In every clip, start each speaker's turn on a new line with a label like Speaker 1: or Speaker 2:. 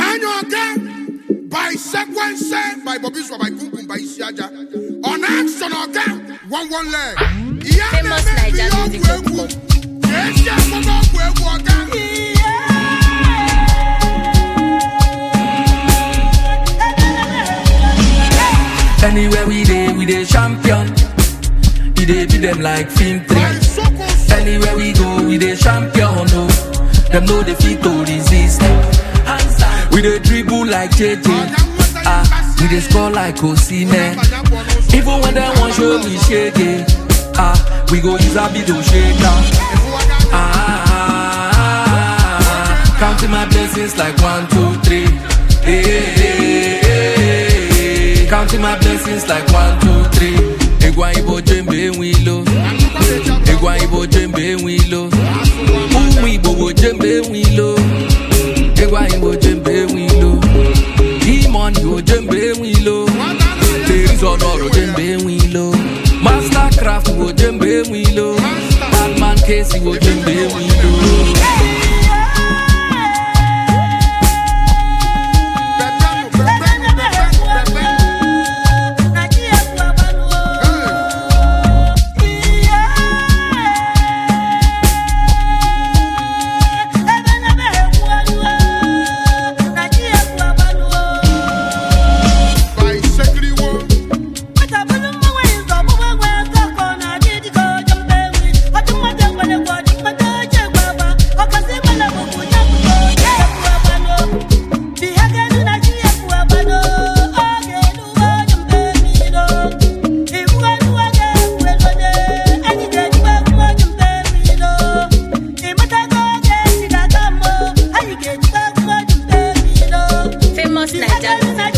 Speaker 1: Nyanyoke by sequence by Bobby Swa by Kukum by Isiaja. On action again, one one leg. Yeah,
Speaker 2: Famous Naija music dot com.
Speaker 1: Yes, yeah, come on, we go again.
Speaker 3: Anywhere we dey, we dey champion. We dey beat them like film
Speaker 1: By
Speaker 3: three.
Speaker 1: Soko So.
Speaker 3: Anywhere we go, we dey champion. No, them know they fit to resist. We dey dribble like JJ. Ah, we dey score like Osimhen. Even when they want show me shake it, ah, we go use a bit to shake down. Ah, counting my blessings like one, two, three. Hey, hey, hey, hey. Counting my blessings like one, two, three. Egwa ibo jembe wilo. Egwa ibo jembe wilo. Umu ibo bo jembe wilo. Egwa ibo jembe wilo. Demon ibo jembe wilo. Ladies on oro jembe wilo. Mastercraft ibo jembe wilo. Batman case ibo jembe wilo.
Speaker 1: By Sekri Wo.
Speaker 2: Famous Naija music.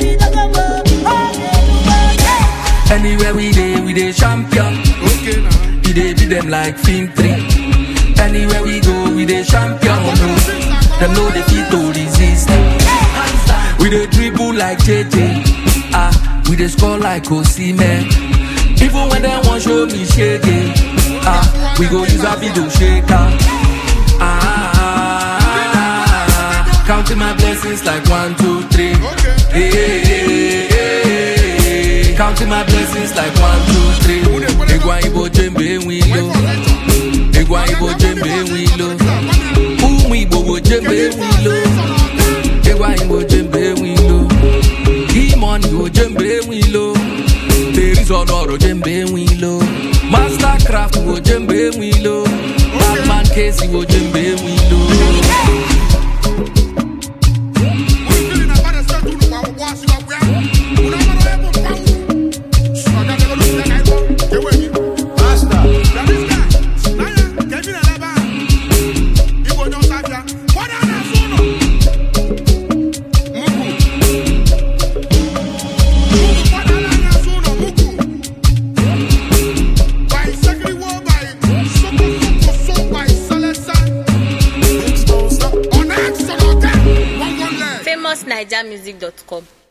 Speaker 3: Anywhere we dey, we dey champion.
Speaker 1: Okay now.
Speaker 3: We dey beat them like film three. Anywhere we go, we dey champion. No, them know they fit to resist. We dey dribble like JJ. Ah, we dey score like Osimhen. Even when they want show me shake it, ah, we go use a video shaker. Ah, counting my blessings like one, two, three. Hey, hey, hey, hey, hey. Counting my blessings like one, two, three. Egwa ibo jembe wilo. Egwa ibo jembe wilo. Umu ibo bo jembe wilo. Egwa ibo jembe wilo. Demon ibo jembe wilo. Ladies on oro jembe wilo. Mastercraft ibo jembe wilo. Batman case ibo jembe wilo.
Speaker 2: Famous Naija music dot com.